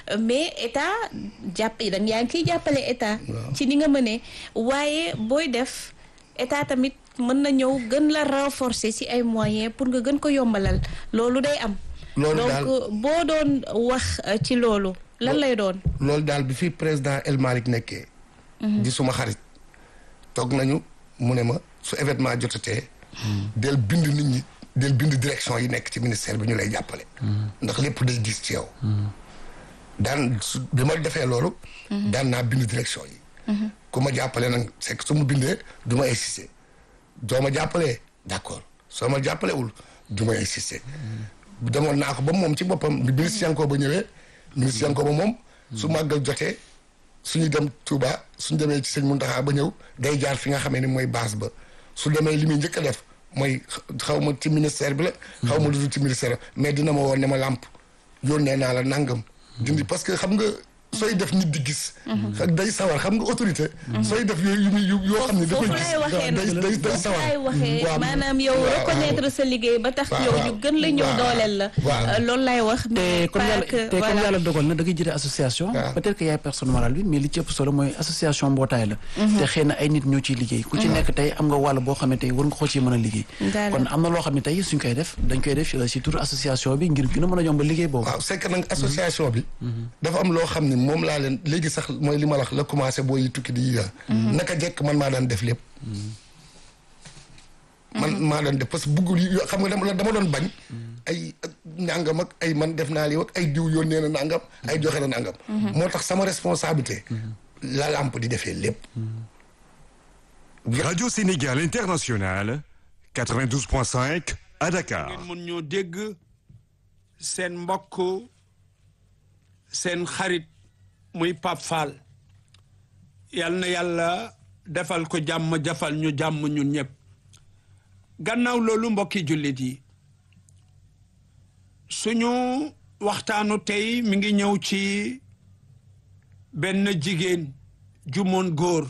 mais état jàpp da yaa ngi kiy jàppale état ci ni nga mënee waaye booy def état tamit mën na ñëw gën la renforcer ci ay moyens pour nga gën ko yombalal loolu day am loolu donc daal boo doon wax ci loolu lan lay doon loolu daal bi fi président El Malick nekkee di suma xarit toog nañu mu ne ma su événement jotatee del bind nit ñi del bind direction yi nekk ci ministère bi ñu lay jàppale ndax lépp day gis ci yow daan su bi ma defee loolu daan naa bind direction yi ku ma jàppale nag c'est que su mu bindee du ma insister doo ma jàppalee d'accord soo ma jàppalewul du ma insister demoon naa ko ba moom ci boppam bi ministre Yankoba ba ñëwee ministre Yankoba ba moom su màggal jotee suñu dem Touba suñu demee ci sëñ Mountakha ba ñëw day jaar fi nga xamee ni mooy base ba su demee li muy njëkk a def mooy xaw ma ci ministère bi la xaw ma lu dul ci ministère mais dina ma woon ne ma làmp yónnee naa la nangam dindi parce que xam nga sooy def nit di gis day sawar xam nga autorité sooy def yooyu yu muy yoo xam ne da koy foofu gis laay waxee day day day foofu sawar laay waxee waaw. maanaam yow waaw, reconnaître sa liggéey ba tax waaw, yow waaw. ñu gën la ñëw waaw. dooleel la waaw. Euh, loolu laay wax te mais comme pas yàlla que te comme voilà. yàlla dogal na da ngay jiite association waaw. peut-être que yaay personne morale bi mais li ci ëpp solo mooy association mbootaay la te xëy na ay nit ñoo ciy liggéey ku ci nekk tey am nga wàll boo xam ne tey war nga ko ci mën a liggéey D'accord. kon am na loo xam ne tey suñ koy def dañ koy def ci tur association bi ngir gën a mën a yombal liggéey boobu waaw c'est que nag association bi dafa am loo xam ne moom laa leen léegi sax mooy li ma la wax la commencé boo yi tukki di yi naka jekk man maa daan def lépp man maa daan def parce que buggul yi xam nga dama dama doon bañ ay nangam ak ay man def naa lii ak ay diw yónnee na nangam ay joxe na nangam moo tax sama responsabilité la lamp di defee lépp Radio Sénégal International, 92.5 à Dakar. ngeen mun ñoo dégg seen mbokk seen xarit muy Pape Fall yal na yàlla defal ko jàmm jafal ñu jàmm ñun ñëpp gannaaw loolu mbokki jullit yi suñu waxtaanu tey mi ngi ñëw ci benn jigéen ju moon góor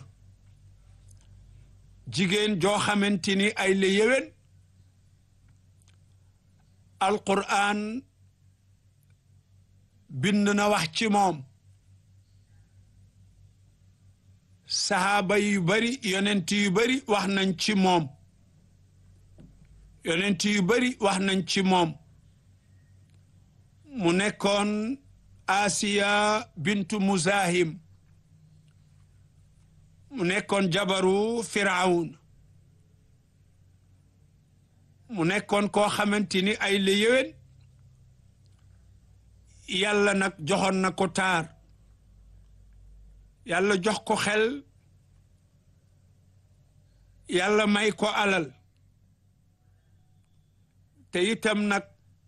jigéen joo xamante ni ay la yéwén alquran bind na wax ci moom sahaaba yu bari yonent yu bari wax nañ ci moom yonent yu bari wax nañ ci moom mu nekkoon asiya bintu muzahim mu nekkoon jabaru firawun mu nekkoon koo xamante ni ay la yéwén yàlla nag joxoon na ko taar yàlla jox ko xel yàlla may ko alal te itam nag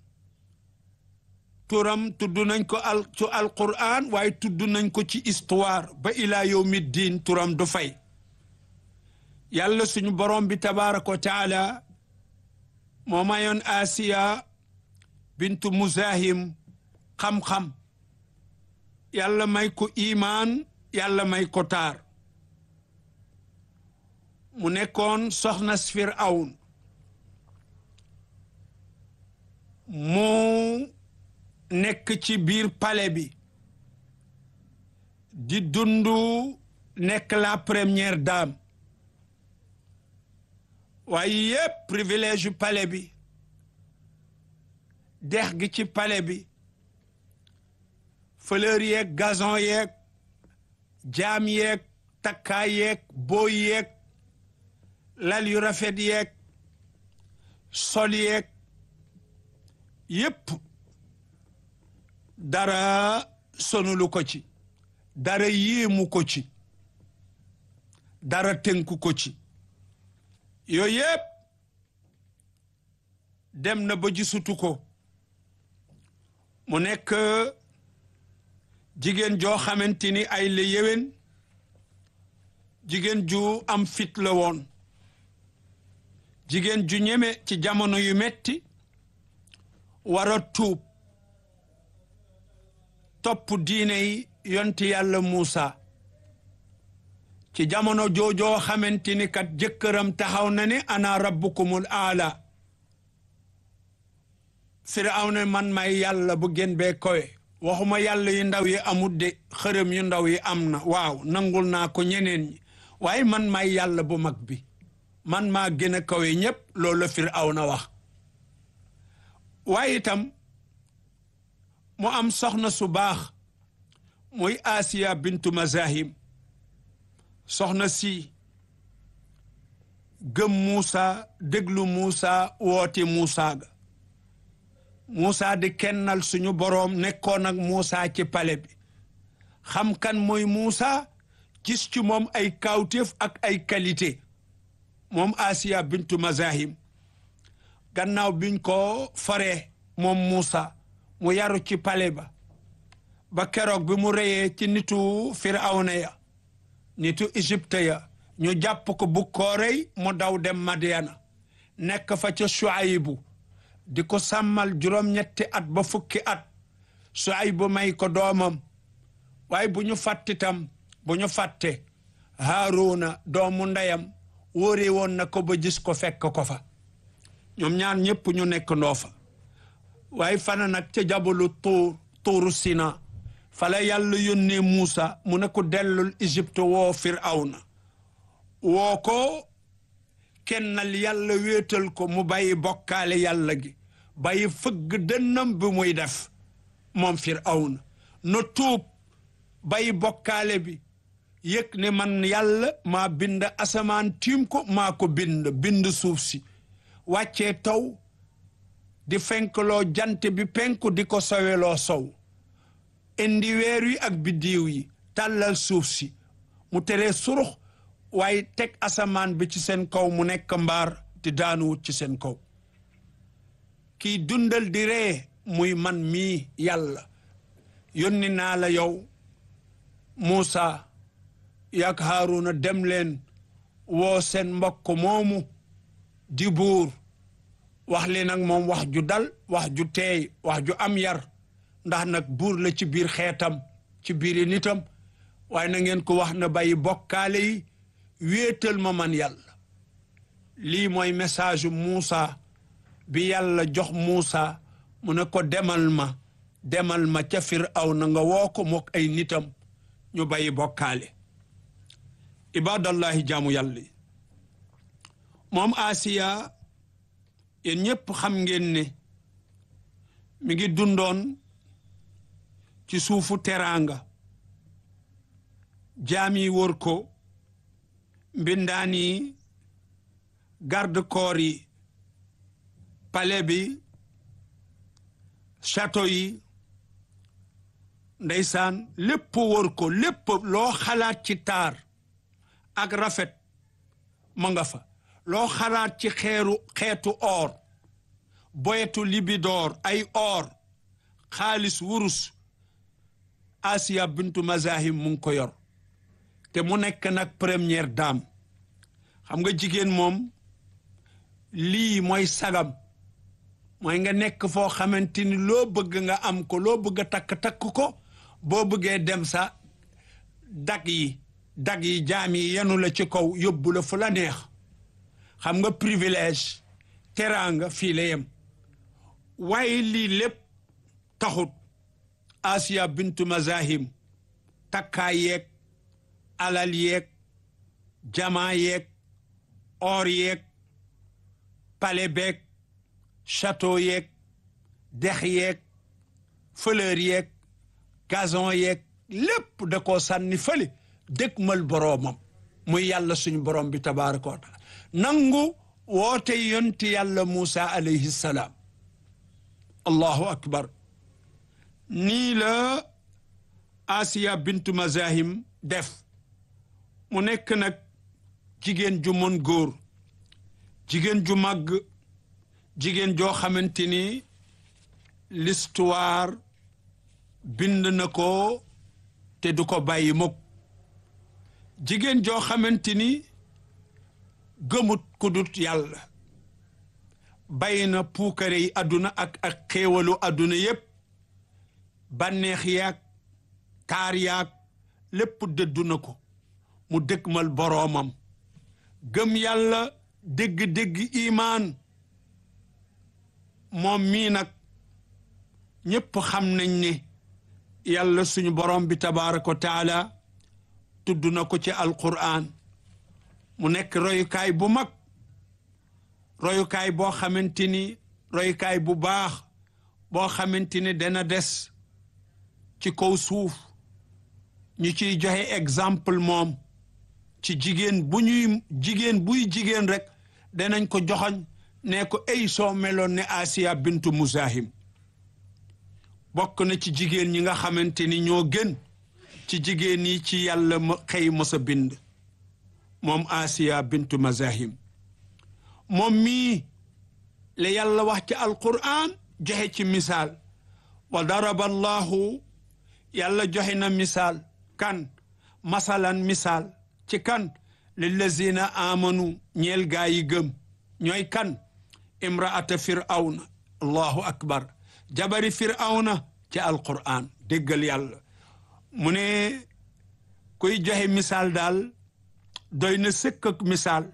turam tudd nañ ko al ci alquran waaye tudd nañ ko ci histoire ba ilaa yawmi diin turam du fay yàlla suñu borom bi tabaraka wa taala moo mayoon asiya bintu muzahim xam-xam yàlla may ko imaan yàlla may ko taar mu nekkoon soxna Firawun mu nekk ci biir palais bi di dundu nekk la première dame waaye yépp privilège yu palais bi dex gi ci palais bi fleur yeeg gazon yeeg jaam yeeg takkaay yeeg booy yeeg lal yu rafet yeeg sol yeeg yépp dara sonulu ko ci dara yéemu ko ci dara tënku ko ci yooyu yépp dem na ba gisutu ko mu nekk jigéen joo xamante ni ay la yéwén jigéen ju am fit la woon jigéen ju ñeme ci jamono yu metti war a tuub topp diine yi yonti yàlla Muusa ci jamono joojoo xamante ni kat jëkkëram taxaw na ne ana rabbukumul aala Firawna man may yàlla bu gën bee kowe waxuma yàlla yu ndaw yi amut de xërëm yu ndaw yi am na waaw nangul naa ko ñeneen ñi waaye man maay yàlla bu mag bi man maa gën a kawe ñépp loolu la Firawna wax waaye itam mu am soxna su baax muy Asiya bintu Mazahim soxna si gëm Muusa déglu Muusa woote Muusa ga Muusa di kennal suñu boroom nekkoon ak Muusa ci pale bi xam kan mooy Muusa gis ci moom ay kawtéef ak ay qualité moom Asiya bintu Mazahim gannaaw biñ ko faree moom Muusa mu yaru ci pale ba ba keroog bi mu reyee ci nitu Firawna ya nitu Égypte ya ñu jàpp ko bu ko rey mu daw dem Madiana nekk fa ca Shuaybu di ko sàmmal juróom-ñetti at ba fukki at Shuaybu may ko doomam waaye bu ñu fàttitam bu ñu fàtte Haaruna doomu ndeyam wóore woon na ko ba gis ko fekk ko fa ñoom ñaar ñépp ñu nekk ndoo fa waaye fana nag ca jabalu tuur tuuru Sina fala yàlla yónnee Muusa mu ne ko dellul Égypte woo Firawna woo ko kennal yàlla wéetal ko mu bàyyi bokkaale yàlla gi bàyyi fëgg dënnam bi muy def moom Firawna na tuub bàyyi bokkaale bi yëg ne man yàlla maa bind asamaan tiim ko maa ko bind bind suuf si wàccee taw di fenkloo jant bi penku di ko soweloo sow indi weer wi ak biddiw yi tàllal suuf si mu teree surux waaye teg asamaan bi ci seen kaw mu nekk mbaar di daanuwut ci seen kaw kiy dundal di ree muy man mii yàlla yónni naa la yow Muusa yak Haaruna dem leen woo seen mbokk moomu di buur wax leen ak moom wax ju dal wax ju teey wax ju am yar ndax nag buur la ci biir xeetam ci biiri nitam waaye na ngeen ko wax na bàyyi bokkaale yi wéetal ma man yàlla lii mooy message Muusa bi yàlla jox Muusa mu ne ko demal ma demal ma ca Firawna nga woo ko mook ay nitam ñu bàyyi bokkaale ibadallahi jaamu yàlla yi moom Asiya yéen ñépp xam ngeen ne mi ngi dundoon ci suufu teraanga jaam yi wër ko mbindaan yi garde corps yi palais bi château yi ndeysaan lépp wër ko lépp loo xalaat ci taar ak rafet ma nga fa loo xalaat ci xeeru xeetu or boyetu libidoor ay or xaalis wurus Asiya bintu Mazahim mu ngi ko yor te mu nekk nag première dame xam nga jigéen moom lii mooy sagam mooy nga nekk foo xamante ni loo bëgg nga am ko loo bëgg a takk-takk ko boo bëggee dem sa dag yi dag yi jaam yi yenu la ci kaw yóbbu la fu la neex xam nga privilège teraanga fii la yem waaye lii lépp taxut Asiya bintu Mazahim takkaay yeeg alal yeeg jamaa yeeg or yeeg palais beeg château yeeg dex yeeg fleur yeeg gazon yeeg lépp da koo sànni fële dëkkmal boroomam muy yàlla suñu borom bi tabaraka wa taala nangu woote yonti yàlla Muusa alayhi salaam allahu akbar nii la Asiya bintu Mazahim def mu nekk nag jigéen ju mën góor jigéen ju màgg jigéen joo xamante ni l'histoire bind na ko te du ko bàyyi mukk jigéen joo xamante ni gëmut ku dut yàlla bàyyi na puukare yi àdduna ak ak xéewalu àdduna yépp bànneex yaag taar yaag lépp dëddu na ko mu dëkkmal boroomam gëm yàlla dégg-dégg imaan moom mii nag ñépp xam nañ ne yàlla suñu borom bi tabaraka wa taala tudd na ko ci alquran mu nekk royukaay bu mag royukaay boo xamante ni royukaay bu baax boo xamante ni dana des ci kaw suuf ñu ciy joxe exemple moom ci jigéen bu ñuy jigéen buy jigéen rek danañ ko joxoñ ne ko ay soo meloon ne Asiya bintu Muzahim bokk na ci jigéen ñi nga xamante ni ñoo gën ci jigéen yi ci yàlla ma xëy mos a bind moom Asiya bintu Muzahim moom mii la yàlla wax ci alquran joxe ci misaal wa daraba allahu yàlla joxe na misaal kan masalan misaal ci kan lillazina amanu ñeel gaa yi gëm ñooy kan imraata firawna allahu akbar jabari firawna ci alquran déggal yàlla mu ne kuy joxe misaal daal doy na sëkk ak misaal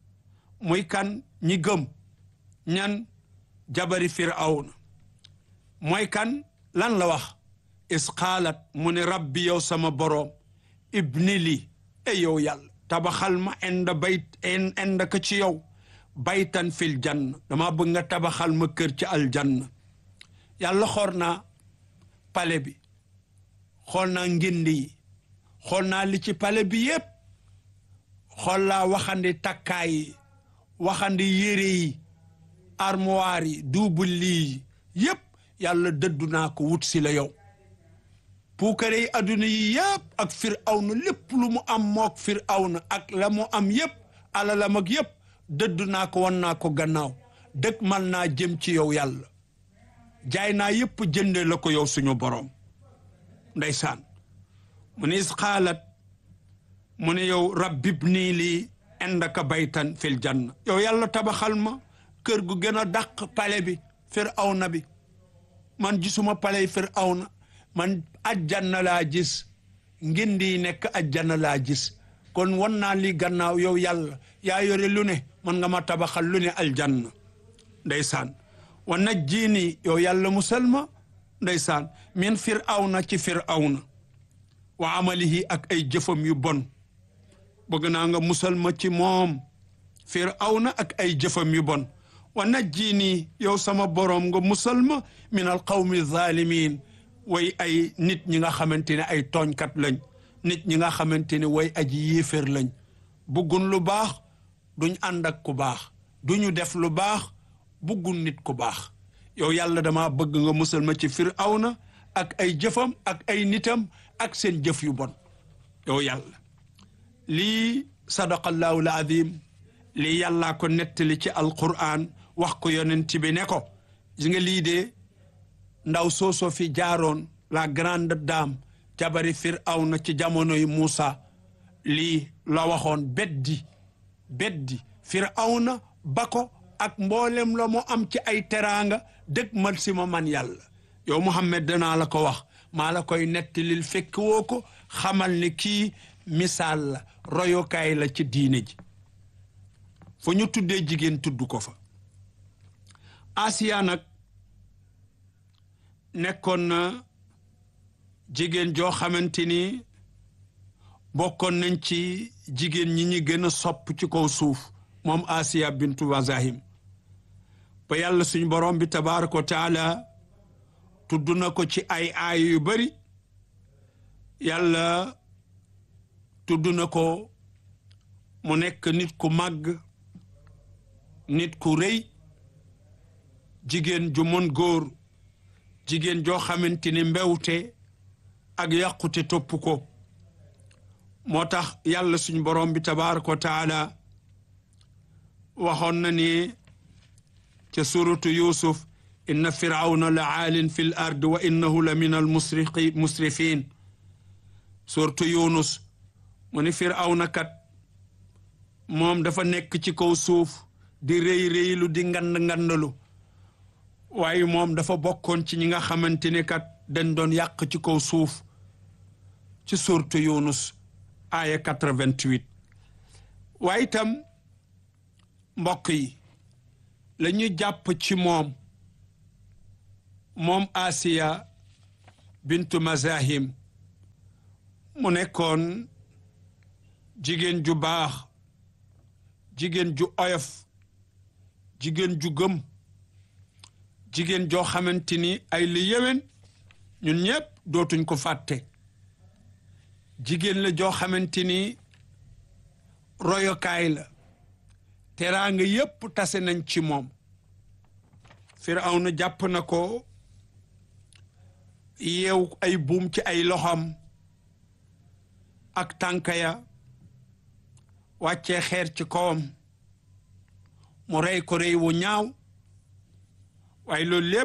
muy kan ñi gëm ñan jabari firawna mooy kan lan la wax is qaalat mu ne rabbi yow sama boroom ibni li e yow yàlla tabaxal ma inda bayt inda ka ci yow baytan fil janna dama bëgg nga tabaxal ma kër ci aljanna yàlla xool naa pale bi xool naa ngindi yi xool naa li ci pale bi yépp xool laa waxandi takkaay yi waxandi yére yi armoire yi duubul lii yépp yàlla dëddu naa ko wut si la yow puukare yi adduna yi yépp ak firawna lépp lu mu am mook firawna ak la mu am yépp alalam ak yépp dëddu naa ko wan naa ko gannaaw dëkk man naa jëm ci yow yàlla jaay naa yépp jënde la ko yow suñu boroom ndeysaan mu ne is xaalat mu ne yow rabbib nii lii indaka baytan fil janna yow yàlla tabaxal ma kër gu gën a dàq pale bi firawna bi man gisuma paley firawna man ajjanna laa gis ngindi nekk ajjanna laa gis kon wan naa li gannaaw yow yàlla yaa yore lu ne man nga ma tabaxal lu ne aljanna ndeysaan wa najjini yow yàlla musal ma ndeysaan min firawna ci firawna wa amalihi ak ay jëfam yu bon bëgg naa nga musal ma ci moom firawna ak ay jëfam yu bon wa najjini yow sama boroom nga musal ma min al qawmi zalimin way ay nit ñi nga xamante ne ay tooñkat lañ nit ñi nga xamante ne way aji yéeféer lañ buggun lu baax duñ ànd ak ku baax duñu def lu baax buggun nit ku baax yow yàlla dama bëgg nga musal ma ci firawna ak ay jëfam ak ay nitam ak seen jëf yu bon yow yàlla lii sadaqallahu alazim lii yàllaa ko nettali ci alquran wax ko yonent bi ne ko gis nga lii de ndaw soosoo fi jaaroon la grande dame jabari firawna ci jamonoy Muusa lii la waxoon beddi beddi firawna ba ko ak mboolem la mu am ci ay teraanga dëgg mal si ma man yàlla yow Muhammad danaa la ko wax maa la koy nettalil fekk woo ko xamal ni kii misaal la royokaay la ci diine ji fu ñu tuddee jigéen tudd ko fa Asiya nag nekkoon na jigéen joo xamante ni bokkoon nañ ci jigéen ñi ñi gën a sopp ci kaw suuf moom Asiya bintu Wazahim ba yàlla suñ borom bi tabaraka wa taala tudd na ko ci ay aay yu bari yàlla tudd na ko mu nekk nit ku màgg nit ku rëy jigéen ju mën góor jigéen joo xamante ni mbewte ak yàqute topp ko moo tax yàlla suñ borom bi tabaraka wa taala waxoon na ni ca suratu yusuf inna firawna la aalin fi l ard wa innahu la min al musriqi musrifin suratu yunus mu ni firawna kat moom dafa nekk ci kaw suuf di rëy rëylu di ngand ngandalu waaye moom dafa bokkoon ci ñi nga xamante ne kat dañ doon yàq ci kaw suuf ci suratu yunus aya 88 waaye itam mbokk yi la ñu jàpp ci moom moom Asiya bintu mazahim mu nekkoon jigéen ju baax jigéen ju oyof jigéen ju gëm jigéen joo xamante ni ay li yéwén ñun ñëpp dootuñ ko fàtte jigéen la joo xamante ni royokaay la teraanga yépp tase nañ ci moom Firawna jàpp na ko yeew ay buum ci ay loxam ak tànka ya wàccee xeer ci kawam mu rey ko rey wu ñaaw waaye loolu lépp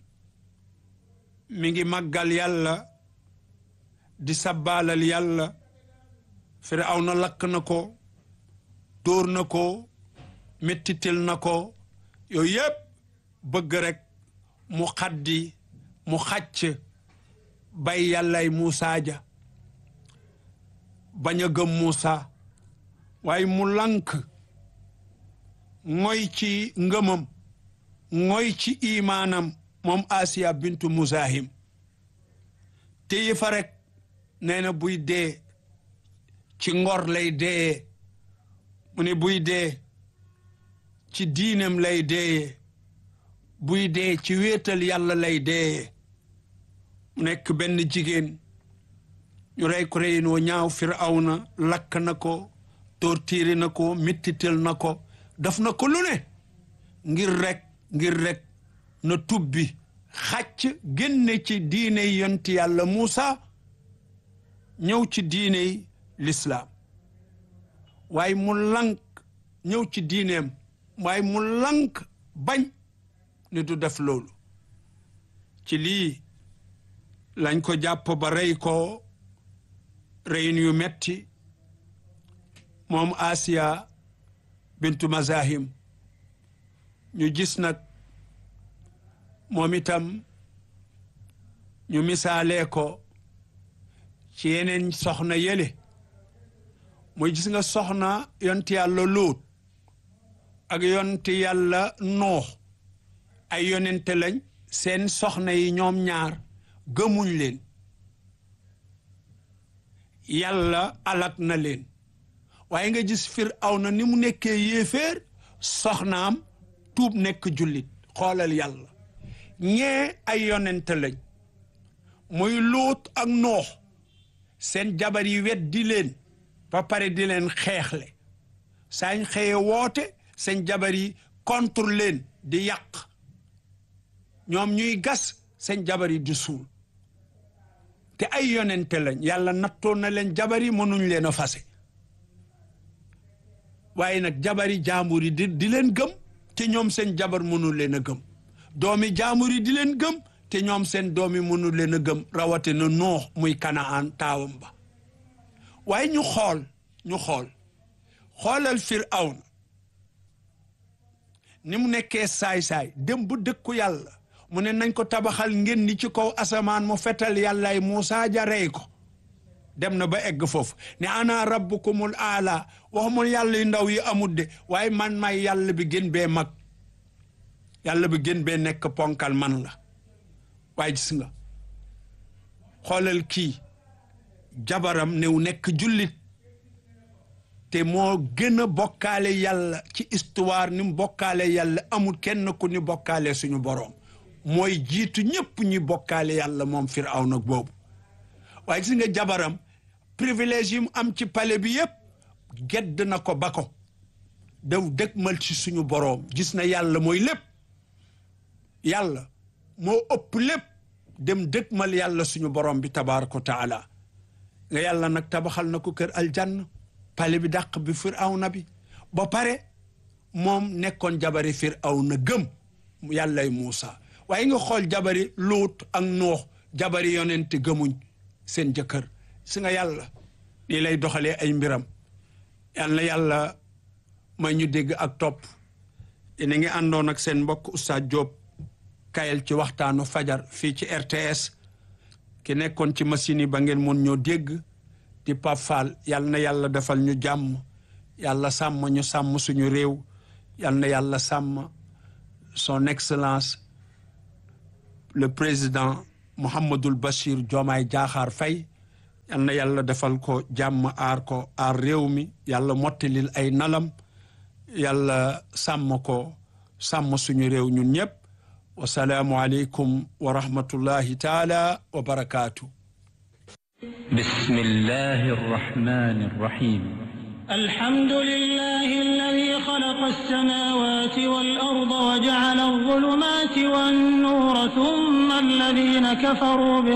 mi ngi màggal yàlla di sabbaalal yàlla Firawna lakk na ko dóor na ko mettitil na ko yooyu yëpp bëgg rek mu xaddi mu xàcc bay yàllay Muusa ja bañ a gëm Muusa waaye mu lank ngoy ci ngëmam ngoy ci imaanam moom Asiya bintu Muzahim téye fa rek nee na buy dee ci ngor lay dee mu ne buy dee ci diinam lay dee buy dee ci wéetal yàlla lay dee mu nekk benn jigéen ñu rey ko reynoo ñaaw Firawna lakk na ko tortiiri na ko mettital na ko daf na ko lu ne ngir rek ngir rek na tubbi xàcc génne ci diine yonti yàlla Muusa ñëw ci diine lislaam waaye mu lank ñëw ci diineem waaye mu lank bañ ni du def loolu ci lii lañ ko jàpp ba rey ko reyin yu metti moom Asiya bintu Mazahim ñu gis nag moom itam ñu misaalee ko ci yeneen soxna yële muy gis nga soxna yonti yàlla Luut ak yonti yàlla Noox ay yonente lañ seen soxna yi ñoom ñaar gëmuñ leen yàlla alak na leen waaye nga gis Firawna ni mu nekkee yéeféer soxnaam tuub nekk jullit xoolal yàlla ñee ay yonente lañ muy Luut ak Noox seen jabar yi wet di leen ba pare di leen xeexle saañ xëye woote seen jabar yi contre leen di yàq ñoom ñuy gas seen jabar yi di suul te ay yonente lañ yàlla nattoon na leen jabar yi mënuñ leen a fase waaye nag jabari jaambur yi di di leen gëm te ñoom seen jabar mënul leen a gëm doomi jaambur yi di leen gëm te ñoom seen doomi mënul leen a gëm rawate na noox muy kanaan taawam ba waaye ñu xool ñu xool xoolal Firawna ni mu nekkee saay-saay dem bu dëkku yàlla mu ne nañ ko tabaxal ngeen ni ci kaw asamaan mu fetal yàllaay Muusaa ja rey ko dem na ba egg foofu ne ana rabbukumul aala waxumul yàlla yu ndaw yi amut de waaye man may yàlla bi gën bee mag yàlla bi gën bee nekk ponkal man la waaye gis nga xoolal kii jabaram new nekk jullit te moo gën a bokkaale yàlla ci histoire ni mu bokkaale yàlla amul kenn ku ni bokkaale suñu boroom mooy jiitu ñëpp ñi bokkaale yàlla moom Firawna boobu waaye gis nga jabaram privilège yi mu am ci palais bi yëpp gedd na ko ba ko daw dëgmal ci suñu boroom gis na yàlla mooy lépp yàlla moo ëpp lépp dem dëgmal yàlla suñu boroom bi tabaaraka wa taala nga yàlla nag tabaxal na ko kër aljanna palais bi dàq bi Firawna bi ba pare moom nekkoon jabari Firawna gëm yàllay Muusa waaye nga xool jabari Luut ak Noox jabari yonent gëmuñ seen jëkkër si nga yàlla lii lay doxalee ay mbiram yal na yàlla may ñu dégg ak topp yéen a ngi àndoon ak seen mbokk Oustaz Diop kayel ci waxtaanu fajar fii ci RTS ki nekkoon ci machine yi ba ngeen mun ñoo dégg di Pape Fall yal na yàlla defal ñu jàmm yàlla sàmm ñu sàmm suñu réew yal na yàlla sàmm son excellence le président Mouhamadul Bachir Diomaye Diakhar Faye yal na yàlla defal ko jàmm aar ko aar réew mi yàlla mottalil ay nalam yàlla sàmm ko sàmm suñu réew ñun ñëpp wasalaamu aleykum wa rahmatullahi taala wa barakaatu بسم الله الرحمن الرحيم الحمد لله الذي خلق السماوات والأرض وجعل الظلمات والنور ثم الذين كفروا